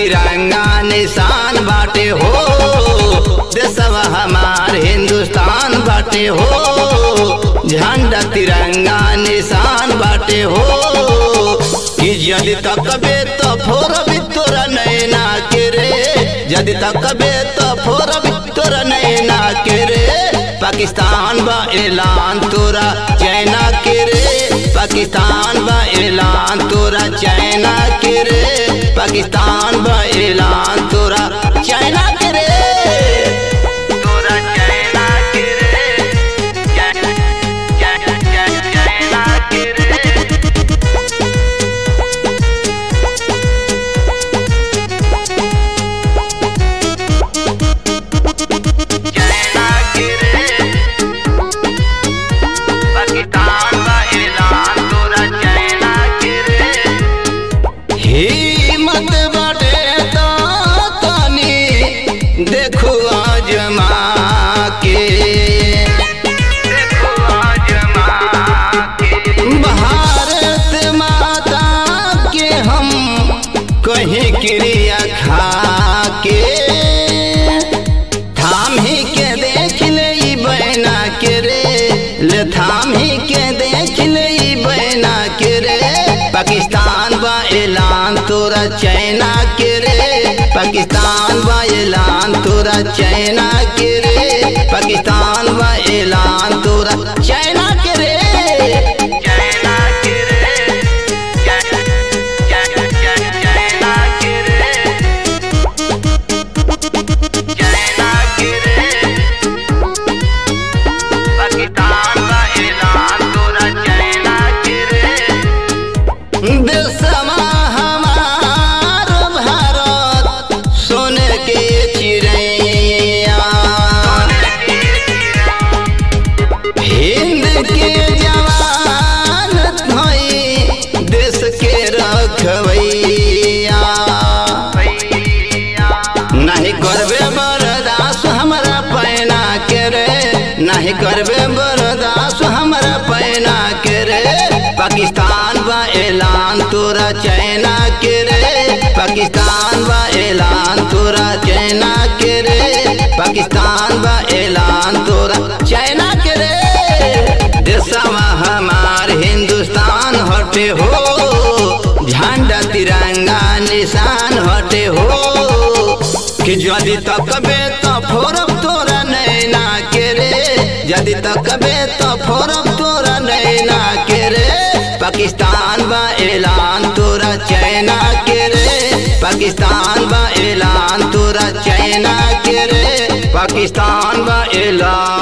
तिरंगा निशान बाटे हो देशवा हमार हिंदुस्तान बाटे हो झंडा तिरंगा निशान बाटे हो कि यदि तकबे तो फोरबी तोरा नैना के रे यदि तकबे तो फोरबी तोरा नैना के रे पाकिस्तान बा ऐलान तोरा चाइना के रे पाकिस्तान बा ऐलान तोरा चाइना के रे पाकिस्तान बा ऐलान तोरा चाइना के रे तोरा चाइना के रे चाइना चाइना के रे चाइना के रे पाकिस्तान बा ऐलान तोरा चाइना के रे हिम्मत बाटे तो तनी देखो आजमा के देखो आजमा के भारत माता के हम कहीं क्रिया खा के थाम ही के देख ले ई बहना के रे ले थाम ही के देख ले ई बहना के रे पाकिस्तान बा ऐलान तोरा चाइना के रे पाकिस्तान बा ऐलान तोरा चाइना के रे पाकिस्तान बा ऐलान तोरा चाइना के रे चाइना के रे चाइना के रे चाइना के रे पाकिस्तान का ऐलान तोरा चाइना के रे देशमा हमार भारत सोने के चिड़ैया हिंद के जवान भई देश के रखवैया नहीं करबे बरदास हमरा पैना के रे नहीं करबे बरदास हमरा पैना के रे पाकिस्तान बा ऐलान तोरा चाइना के रे पाकिस्तान बा ऐलान तोरा चाइना के रे पाकिस्तान बा ऐलान तोरा चाइना के रे देशवा हमार हिंदुस्तान हटे हो झंडा तिरंगा निशान हटे हो कि यदि तकबे तो फोरब तोरा नैना के रे यदि तकबे तो फोरब तोरा नैना के रे पाकिस्तान बा ऐलान तोरा चाइना के रे पाकिस्तान बा ऐलान तोरा चाइना के रे पाकिस्तान बा ऐलान